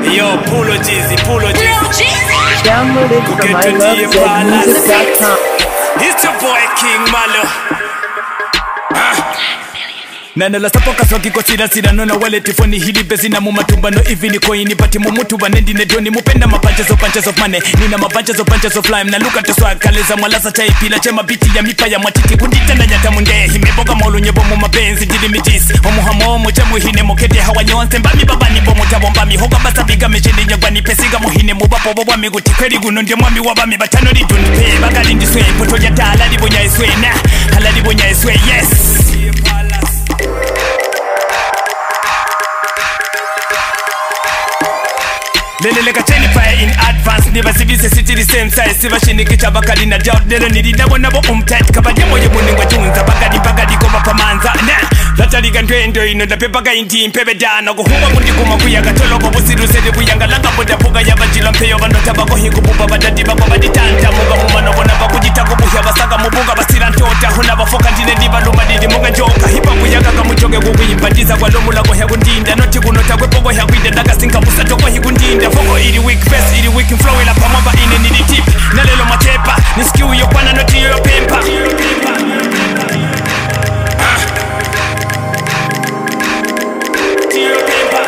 Yo, Pulo Jeezy, Pulo Jeezy. Downloaded from Get to the ilovezmusic.com. It's your boy King Malo. nana lasapokaswa kikosirasirano na waletifoni hili bezi na mumatumbano ivi ni koini pati mumutuba nendinedoni mupenda mapanches of punches of money nina mapanches of punches of lime na luka toswakaleza mwalasa taipila chema biti ya mipa ya mwatiti kunditana nyata munde himeboga maulunyebo mu mapenzi ndili mitisi omuhamo muche muhine mukete hawanyonse mbami babani bomutabo mbami hoga basabiga mecheni nyagwani pesiga muhine mubapo bobwami guti kweri guno ndio mwami wabami batano lidunipe bagalindiswe poto lya tala libonyaiswe na hala libonyaiswe yes leleleka cheni fire in advance nibasibise sithi the same size sibashinikitsha bakali na doubt lelo nilidabo nabo umtight kabajemoye muningwa tunza bakali bakali koba pamanza na latalika ntwendo ino ndapepaka inti mpebedana kuhuma kundikuma kuyaga toloko busirusele buyanga langabodapuka yabajila mpeyo vanota bakohikububa badadi bako baditanta muga mumanobona bakujita kubuhya basaka mubuga basira ntota huna bafoka ndine ndibaluma didi muga njoka hipa kuyaga kamujoge kukuyimbatiza kwalomula kohya kundinda noti kunota kwepokohya kwinde ndakasinka busato kohi kundinda foko ili weak face ili weak flow ila pamwamba ine nili tip na lelo matepa ni skill yokwana noti yoyo pempa Tiyo pempa.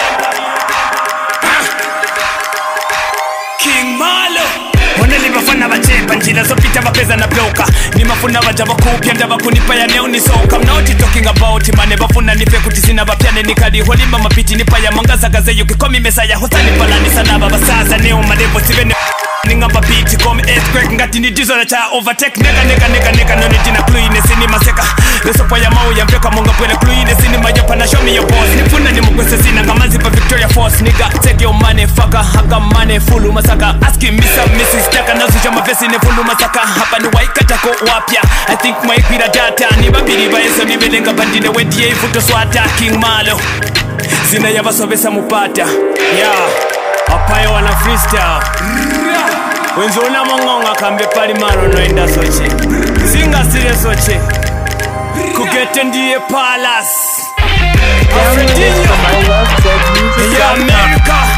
King Malo Oneli bafana bachepa njira zopita bapeza na bloka ni mafuna baja bakupya ndabakunipa ya leo ni soka I'm not talking about mane bafuna nipe kuti sina bapyane nikali holimba mapiti nipa ya mangaza gazeyo kikomi mesa ya hosani palani sana baba sasa neo malevo sivene ningamba biti kom earthquake ngati ni dizo na cha overtake nega nega nega nega noni jina kluine sini maseka lesopo ya mau ya mpeka monga pwele kluine sini majopa na show me your boss nifuna ni mugwese sina ngamazi pa Victoria Force nigga take your money fucker haka money fulu masaka asking me some mrs taka nazusha mavesi ne fulu masaka hapa ni waikatako wapya I think maikwira data ni babiri baeso nibelenga bandine wedie ifuto swata king malo zina yabasovesa mupata yeah apayo wana freestyle wenzona mongonga kambe pali malo noenda soche singasire soche kugete ndiye palas Downloaded from ya ilovezmusic.com. amerika